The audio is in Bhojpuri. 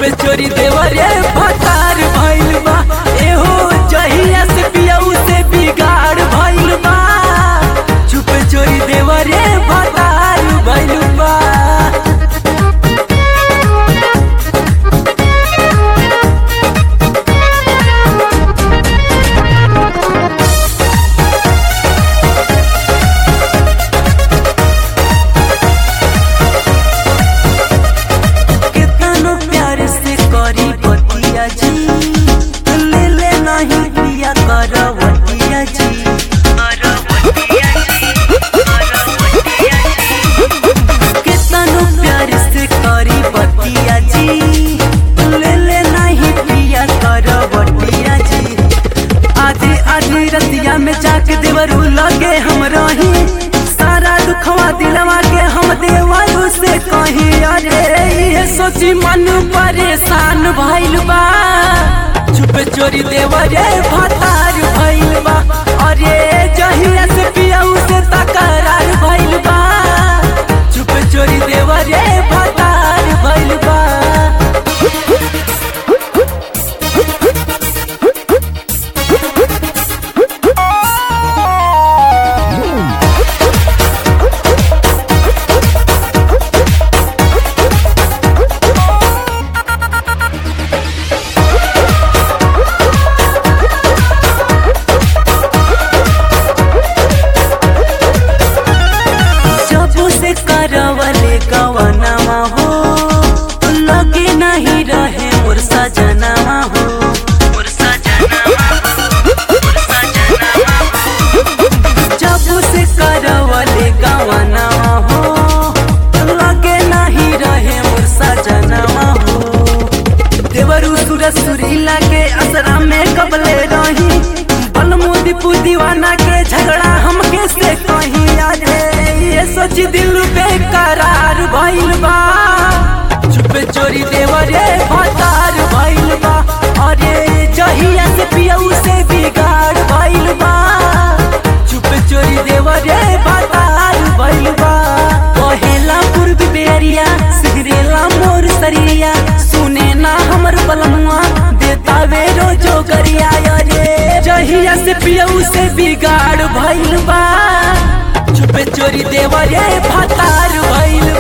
चुपे चोरी देवरे भतार भइल बा एहो जहिया से पियऊ से बिगाड़ भइल बा चुपे चोरी देवरे भतार भइल बा कितनो प्यार से करी बतिया जी ले ले नहीं पिया करवतिया जी कितनो प्यार से करी बतिया जी ले ले नहीं पिया करवतिया जी आधी आधी रतिया में जाके देवरू लगे हम रही सारा दुखवा दिलवा के हम देवरू से कही अरे ये सोची मन परेशान भइल बा चुप चोरी देवरे भतार भइल बा अरे जहिया से पियऊ से तकरार भइल बा चुप चोरी देवरे भतार भइल बा जब से करवले गवनामा हो लगे नहीं रहे मोर सजनामा हो जब से करवले गवनामा हो लगे नहीं रहे मोर सजनामा हो देवरू सूरज सुरीला के असरा में कबले रही बलमुदी दीवाना के झगड़ा हमके से कहीं अरे ये सोच दिल बेकरार भइल बा चुपे चोरी देवरे भतार भइल बा अरे जहिया से पियऊ से बिगाड़ भइल बा चुपे चोरी देवरे भतार भइल बा कहेला पूर्व बेरिया सिगरेला मोर सरिया सुने ना हमर बलमुआ देता वे रोजो गरिया अरे जहिया से पियऊ से बिगाड़ भइल बा चुपे चोरी देवरे भतार भइल